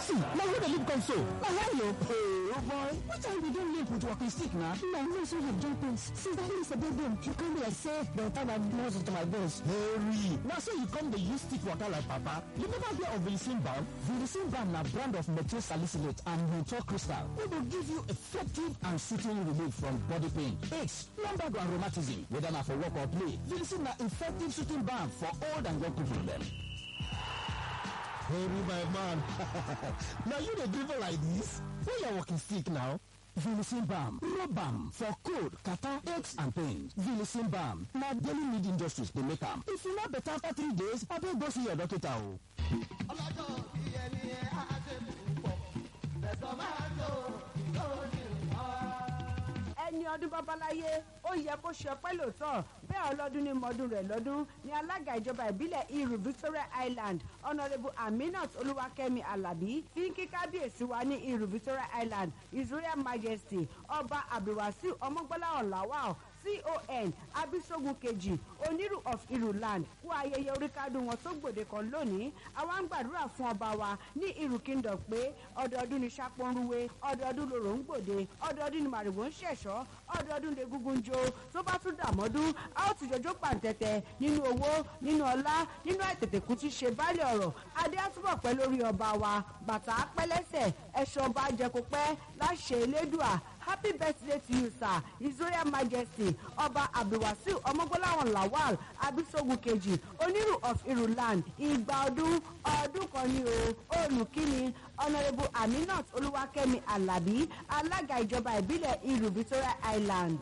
see na who dey live come so na why o. oh boy which time we don live with walking stick na. my nose wey have joint pains since that place dey born you come be like say dem tie my muscle to my bones. Hurry! Na so you come dey use stick waka like papa? You never hear of Vilicin balm? Vilicin balm na brand of methyl salicylate and menthol crystal wey go give you effective and soothing relief from body pain, aches, lumbar and rheumatism, whether na for work or play. Vilicin na effective soothing balm for old and young people dem. Hurry my man! na you dey dribble like dis? Where your walking stick now? Vilicin balm, rub balm for cold, catarrh, aches and pains. Vilicin balm na daily need industries dey make am. If you no better after three days, abeg go see your doctor o. ọlọ́jọ́ bí ẹni ẹ á ṣe púpọ̀ ẹ̀sọ́ máa tó lórí ọ̀rọ̀. ẹni ọdún babaláyé ó yẹ kó ṣe ọpẹ́ lóòótọ́ bẹ́ẹ̀ ọlọ́dún ní mọ́dún rẹ̀ lọ́dún ní alága ìjọba ìbílẹ̀ iru victoria island honourable aminat olúwakẹ́mi alábí fi ń kí kábíyèsí wa ní iru victoria island his royal majesty ọba abdulwasiu ọmọgbọ́lá ọ̀làwà con abisogun kejì onírù of iruland kú ayẹyẹ oríkádùn wọn tó gbòde kan lónìí àwa ń gbàdúrà fún ọba wa ní iru kingdom pé ọdọọdún ní sápọnrúwé ọdọọdún lòrò ń gbòde ọdọọdún ní màrìwò ń ṣẹ̀ṣọ́ ọdọọdún lè gúngún jó tó bá tún dàmọ́dún a ó ti jọjọ́ pàǹtẹ̀tẹ̀ nínú owó nínú ọlá nínú àìtètèkú tí ṣe báàlẹ̀ ọ̀rọ̀ adé á túbọ̀ pẹ́ lórí ọba wa bàtà á pẹ́ lẹ́sẹ̀ ẹ̀ṣọ́ ọba jẹkọpẹ́ láṣẹ elédùà happy birthday to you sir his royal majesty ọba abdulwasiu ọmọgbọ́láwọn lawal abisogun kejì onírù of iruland ìgbà ọdún ọdún kan ní o olùkíni honourable aminat olúwakẹ́mi alábí alága ìjọba ìbílẹ̀ iru victoria island.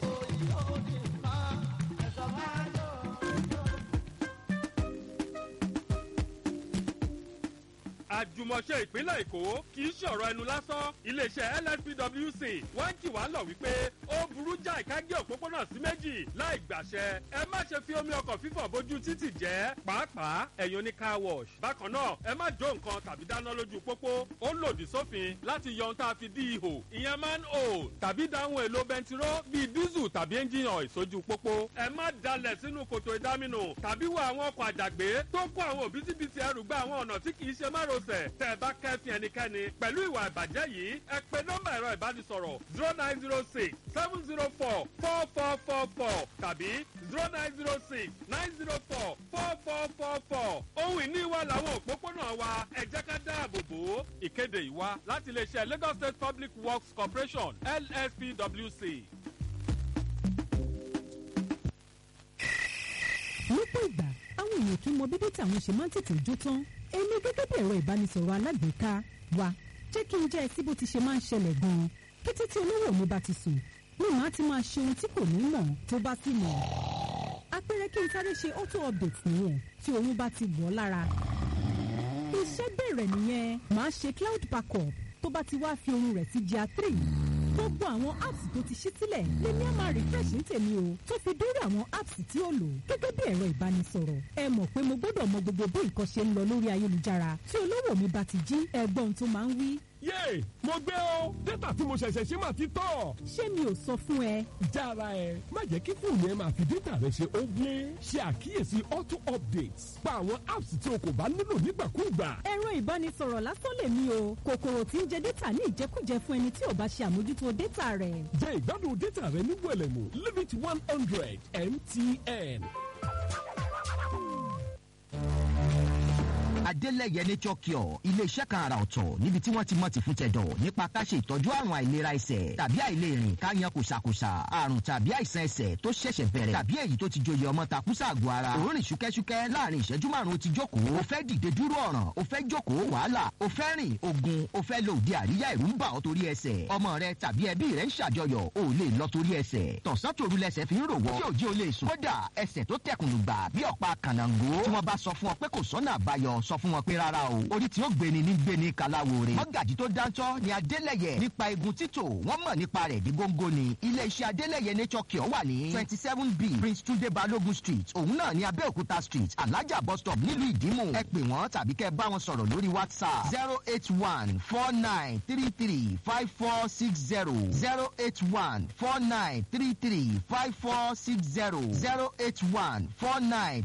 àjùmọ̀ṣe ìpínlẹ̀ èkó kì í ṣọ̀rọ̀ ẹnu lásán iléeṣẹ́ lspwc wọ́n ń kì wá lọ wípé ó burú jáì ká gé òpópónà sí méjì láì gbàṣẹ ẹ má ṣe fi omi ọkọ̀ fífọ̀ bójú títì jẹ́ pàápàá ẹ̀yìn oní car wash bákan náà ẹ má jó nǹkan tàbí dáná lójú pópó ó lòdì sófin láti yọ ohun tá a fi dí ihò ìyẹn man o tàbí dáhùn èlò bẹntiró bíi dísù tàbí ẹ́ńjìnì ọ̀ sójú pópó ẹ má dalẹ̀ sínú kòtò ìdáminù tàbí wọ àwọn ọkọ̀ àjàgbé tó kó àwọn òbítíbitì ẹrù gba àwọn ọ̀nà tí kì í ṣe márosẹ̀ tẹ́ ẹ bá kẹ́fìn ẹnikẹ́ni pẹ̀lú ìwà ìbàjẹ́ yìí ẹ pe nọ́mbà ẹ̀rọ ìbánisọ̀rọ̀ zero nine zero six seven zero four four four four four tàbí zero nine zero six nine zero four four four four four ohun ìní wa làwọn òpópónà wa ẹ jẹ́ ká dáàbò bò ó ìkéde ìwá láti iléeṣẹ́ lagos state public works corporation lspwc. lọ́pọ̀ ìgbà àwọn èèyàn kì í mọ bí dátà wọn ṣe máa ń tètè jó tán èmi gẹ́gẹ́ bí ẹ̀rọ ìbánisọ̀rọ̀ alágbèéká wa jẹ́ kí n jẹ́ ẹ sí bó ti ṣe máa ń ṣẹlẹ̀ gan-an kété tí olówó mi bá ti sùn ní màá ti máa ṣe ohun tí kò ní mọ̀ tó bá sì mọ̀ apẹ̀rẹ̀ kí n sáré ṣe auto update nìyẹn tí oyún bá ti wọ̀ lára iṣẹ́ bẹ̀rẹ̀ nìyẹn màá ṣe cloud backup tó bá ti wá fi ohun rẹ̀ sí gr three gbogbo àwọn apps tó ti ṣí sílẹ̀ lèmi á máa refresh ní tèmi o tó fi dórí àwọn apps tí ó lò gẹ́gẹ́ bí ẹ̀rọ ìbánisọ̀rọ̀ ẹ mọ̀ pé mo gbọ́dọ̀ mọ gbogbo bí nǹkan ṣe ń lọ lórí ayélujára tí olówó mi bá ti jí ẹgbọ́n tó máa ń wí. yéè mo gbé o dátà tí mo ṣẹ̀ṣẹ̀ ṣe máa ti tọ̀. ṣé mi ò sọ fún ẹ. jára ẹ má jẹ́ kí fóònù ẹ máa fi dátà rẹ ṣe ogle ṣe àkíyèsí auto updates pa àwọn apps tí o kò bá nílò nígbàkúùgbà. ẹ̀rọ ìbánisọ̀rọ̀ lásán lèmi o kòkòrò tí ń jẹ dátà ní ìjẹkújẹ fún ẹni tí ò bá ṣe àmójútó dátà rẹ̀. jẹ́ ìgbádùn dátà rẹ ní wẹ̀lẹ̀mú limit one hundred mtn. adélẹ̀yẹ nature cure iléeṣẹ́ kan àrà ọ̀tọ̀ níbi tí wọ́n ti mọ̀ ti fún tẹ̀dọ̀ nípa ká ṣe ìtọ́jú àrùn àìlera ẹsẹ̀ tàbí àìlèrìn ká yan kùsàkùsà àrùn tàbí àìsàn ẹsẹ̀ tó ṣẹ̀ṣẹ̀ bẹ̀rẹ̀ tàbí èyí tó ti joyè ọmọ takùsà àgọ́ ara òórìn ṣúkẹ́ṣúkẹ́ láàrin ìṣẹ́jú márùn-ún ti jókòó o fẹ́ dìde dúró ọ̀ràn o fẹ́ jókòó wàhálà o fẹ́ rìn ogun o fẹ́ lo òde àríyá ìrú ń bà ọ́ torí ẹsẹ̀ ọmọ rẹ tàbí ẹbí rẹ ń ṣàjọyọ̀ o lè lọ torí ẹsẹ̀ tọ̀sán tòru lẹsẹ̀ fi ń rò wọ́ tí òjì o lè sùn kódà ẹsẹ̀ tó tẹkùnù gbà bí ọ̀pá kànáńgó tí wọ́n bá sọ fún ọ pé kò sọ́nà àbáyọ sọ fún wọn pé rárá o orí tí ó gbéni ní gbéni kàláwo rè mọ́gàjì tó dáńtọ́ ni adélẹ̀yẹ nípa egun títò wọ́n mọ̀ nípa rẹ̀ dí góńgó ni iléeṣẹ́ adélẹ̀yẹ nature cure wà ní twenty seven b prince tunde balogun street òun náà ní abẹ́òkúta street alájà bus stop nílùú ìdímù ẹ pè wọ́n tàbí kẹ́ bá wọn sọ̀rọ̀ lórí whatsapp zero eight one four nine three three five four six zero zero eight one four nine three three five four six zero zero eight one four nine